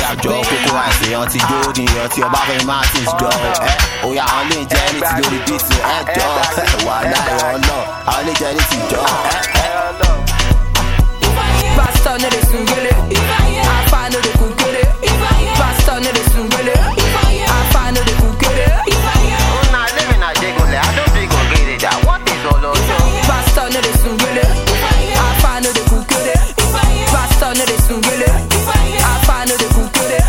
jọ kókó àìsàn èèyàn ti dóòdì èèyàn tí ọba fẹ́ máa ti jọ ẹ òyà àwọn lè jẹ́ ní ti lórí bíìtì ẹ jọ wà láyọ̀ ọlọ́ àwọn lè jẹ́ ní ti jọ ẹ ẹ. Pastor no dey sungele. Afa no dey kukere. Pastor no dey sungele. Afa no dey kukere. Una living a jiggle, I don't big or get it. What is all of you? Pastor no dey sungele. Afa no dey kukere. Pastor no dey sungele. Afa no dey kukere.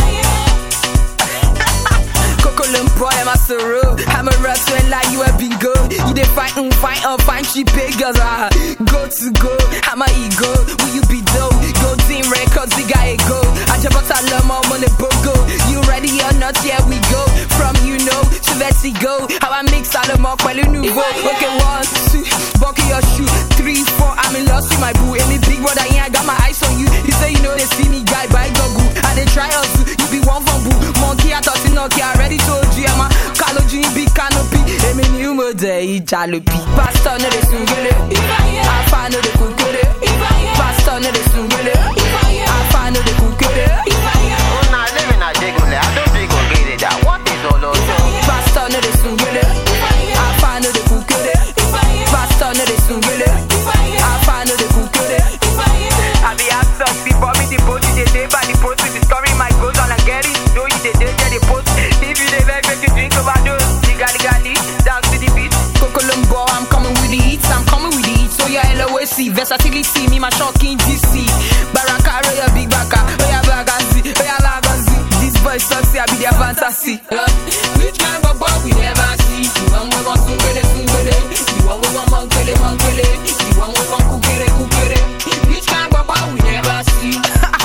Kokolum boy, I'm a sorrow. I'm a wrestler like you have been go. You dey fight and fight and find cheap girls. Ah, go to go. I'm a ego. Will you be dope? Go team records, the guy go. I just bought a limo on the bogo. You ready or not? Here we go. From you know to let's see go. How I mix all the more quelly nouveau. Okay, one, two, buckle your shoe. Three, four, I'm in love with my boo. And the big brother, yeah, I got my eyes on you. You say you know they see me guy by Gogu. I they try us, you be one from boo. Monkey, I thought you know, I already told you, I'm a Kaloji, big canopy. Emi ni umo de ijalopi. Pastor no dey sungele. Afa no dey kukere. Pastor no dey sungele. Afa no dey kukere. Una living a jiggle, I don't big or get it. What is all of you? Pastor no dey sungele. Afa no dey kukere. Pastor no dey sungele. Afa no dey kukere. I be asked us before me the post you dey dey by the post with the story my goals and I get it. Though you dey dey get the post. If you dey beg, make you drink overdose. Legally, legally, dance to the beat. Kokolombo, I'm coming with the hits. I'm coming with the hits. So yeah, LOAC, versatility, me my shocking DC. Baraka, Roya, Big Baka, Roya, Bagazi, Roya, Lagazi. This boy sexy, I be their fantasy. Which kind of boy we never see? The one we want sungele, sungele. The one we want mankele, mankele. The one we want kukere, kukere. Which kind of boy we never see?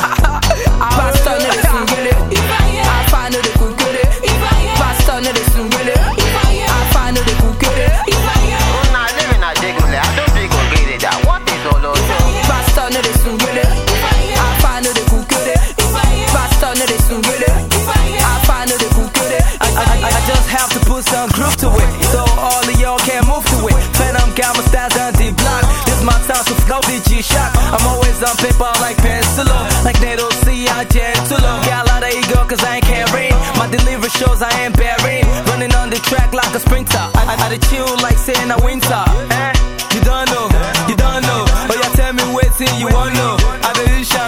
Pastor no dey sungele. Afa no dey kukere. Pastor no dey sungele. Afa no dey kukere. Una living a jiggle, I don't big or get it. What is all of you? Pastor no dey sungele. Afa no dey kukere. Pastor no dey sungele. Afa no dey kukere. I, I, I just have to put some groove to it, so all of y'all can move to it. Phantom gamma stands on the block. This my time, so flow the G shock. I'm always on paper like pencil, like NATO C, I gentle. Got a lot of ego, cause I ain't carrying. My delivery shows I ain't bearing. Running on the track like a sprinter. I, I, I dey chill like saying a winter. Eh? You don't know, you don't know. Oh, yeah, tell me waiting, you won't know. I dey shine